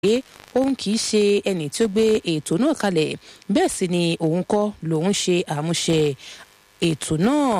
pé òun kì í ṣe ẹni tí ó gbé ètò náà kalẹ̀ bẹ́ẹ̀ sì ni òun kọ́ lòun ṣe àmúṣe ètò náà.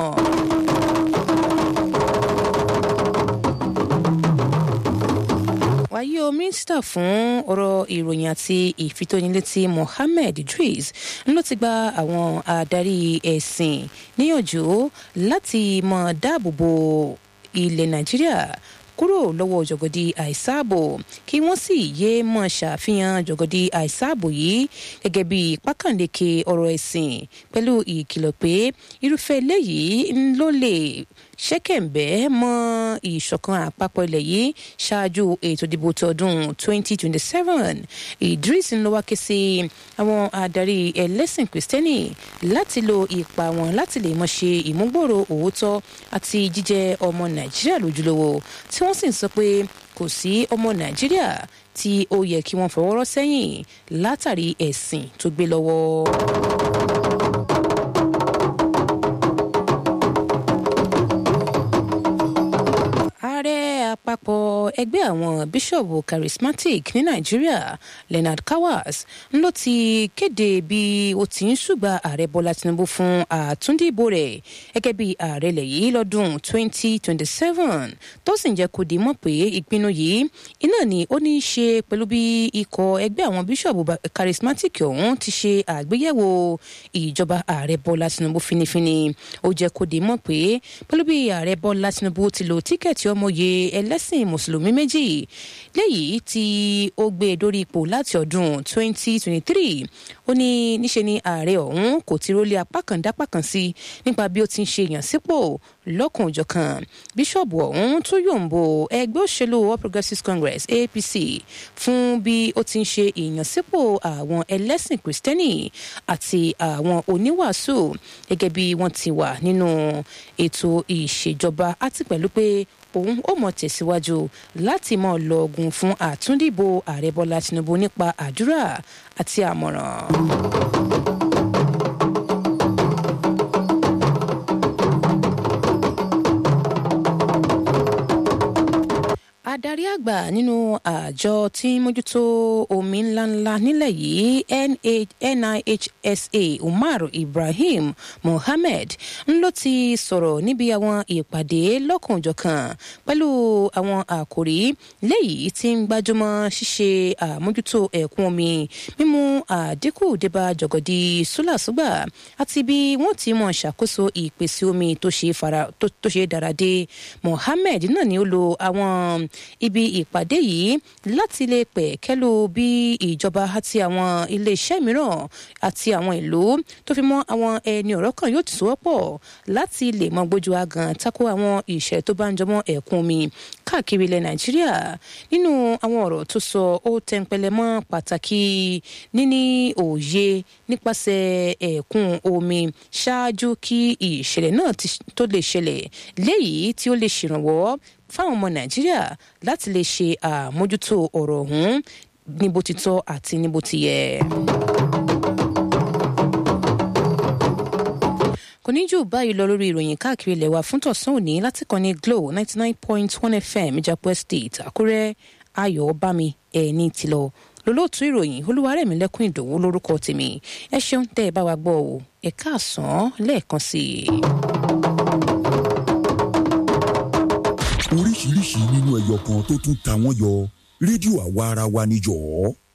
wáyé o mínísítà fún ọ̀rọ̀ ìròyìn àti ìfitónilétí mohammed idris ló ti gba àwọn adarí ẹ̀sìn níyànjú láti mọ dáàbò bo ilẹ̀ nàìjíríà kúrò lọ́wọ́ jọ̀gọ̀dì àìsáàbò kí wọ́n sì yéé mọ̀ ṣàfihàn jọ̀gọ̀dì àìsáàbò yìí gẹ́gẹ́ bí pákàndéke ọ̀rọ̀ ẹ̀sìn pẹ̀lú ìkìlọ̀ pé irúfẹ́ eléyìí ló lè ṣẹ́kẹ̀ǹbẹ́ mọ́ ìṣọ̀kan àpapọ̀ ilẹ̀ yìí ṣáájú ètò ìdìbò tọdún 2027 idris ń lọ wá ké sí àwọn adarí ẹlẹ́sìn kristẹni láti lo ipa wọn láti lè mọ̀ ṣe ìmúgbòòrò òótọ́ àti jíjẹ́ ọmọ nàìjíríà lójúlówó tí wọ́n sì ń sọ pé kò sí ọmọ nàìjíríà tí ó yẹ kí wọ́n fọwọ́rọ́ sẹ́yìn látàrí ẹ̀sìn tó gbé lọ́wọ́. ààrẹ àpapọ̀ ẹgbẹ́ àwọn bíṣọ̀bù charismatic ní nàìjíríà leonard kawas ló ti kéde bí ó ti ń ṣùgbà ààrẹ bọ́lá tinubu fún àtúndìbò rẹ̀ gẹ́gẹ́ bí ààrẹ ilẹ̀ yìí lọ́dún 2027 tó sì ń jẹ́ kó di mọ̀ pé ìpinnu yìí iná ni ó ní í ṣe pẹ̀lú bí ikọ̀ ẹgbẹ́ àwọn bíṣọ̀bù charismatic ọ̀hún ti ṣe àgbéyẹ̀wò ìjọba ààrẹ bọ́lá tinubu finifini ó jẹ́ kó di mọ̀ pé pẹ̀lú bí ààrẹ bọ́lá tinubu ti lo tíkẹ́ẹ̀tì ọmọye ẹlẹ́sìn mùsùlùmí méjì léyìí tí ó gbé e dórí ipò láti ọdún 2023 ó ní níṣe ni ààrẹ ọ̀hún kò ti rólé apá kan dápá kan sí nípa bí ó ti ń ṣe yàn sípò lọ́kùn òjọ̀kan bíṣọ̀bù ọ̀hún tún yòǹbó ẹgbẹ́ òṣèlú all progressives congress apc fún bí ó ti ń ṣe ìyànsípò àwọn ẹlẹ́sìn kristẹni àti àwọn oníwàásù gẹ́gẹ́ bí wọ́n ti wà nínú ètò ìṣèjọba àti pẹ̀lú pé òun ó mọ tẹ̀síwájú láti mọ lọ́ọ̀gùn fún àtúndìbò ààrẹ bọ́lá tinubu nípa àdúrà àti àmọ̀ràn. adarí àgbà nínú àjọ tí mójútó omi ńláńlá nílẹ̀ yìí nihsa umar ibrahim mohammed ń ló ti sọ̀rọ̀ níbi àwọn ìpàdé lọ́kànjọ̀kan pẹ̀lú àwọn àkòrí léyìí tí ń gbájúmọ́ ṣíṣe àmójútó ẹ̀kún omi mímú àdínkù débà jọ̀gọ̀dì súlàsúgbà àti bí wọ́n ti mọ̀ ṣàkóso ìpèsè omi tó ṣe dáradé mohammed náà ni ó lo àwọn ibi ìpàdé yìí láti lè pẹ̀ kẹ́lù bí ìjọba àti àwọn iléeṣẹ́ mìíràn àti àwọn ìlú tó fi mọ́ àwọn ẹni ọ̀rọ̀ kan yóò ti sọ́wọ́pọ̀ láti lè mọ gbójú agan tako àwọn ìṣẹ̀lẹ̀ tó bá ń jọmọ́ ẹ̀kún omi káàkiri ilẹ̀ nàìjíríà nínú àwọn ọ̀rọ̀ tó sọ ó tẹnpẹlẹ mọ́ pàtàkì níní òye nípasẹ̀ ẹ̀kún omi ṣáájú kí ìṣẹ̀lẹ̀ náà tó lè ṣẹlẹ̀ léyìí tí ó lè ṣèrànwọ́ fáwọn ọmọ nàìjíríà láti lè ṣe àmójútó ọ̀rọ̀ ọ̀hún ní bó ti tọ́ àti ní bó ti yẹ. kò ní jù báyìí lọ lórí ìròyìn káàkiri ilẹ̀ wa fún tọ̀sán òní láti kàn ní glo ninety nine point one fm ìjàpọ̀ estate àkúrẹ́ ayọ̀ bámi ẹ̀ẹ́ni tìlọ lólóòtú ìròyìn olúwarẹ̀mí lẹ́kùn ìdòwú lórúkọ tèmi ẹ ṣeun tẹ́ ẹ bá wa gbọ́ o ẹ káàsán lẹ́ẹ̀kan sí i. oríṣiríṣi nínú ẹyọ kan tó tún ta wọ́n yọ rédíò àwa ara wa níjọ́.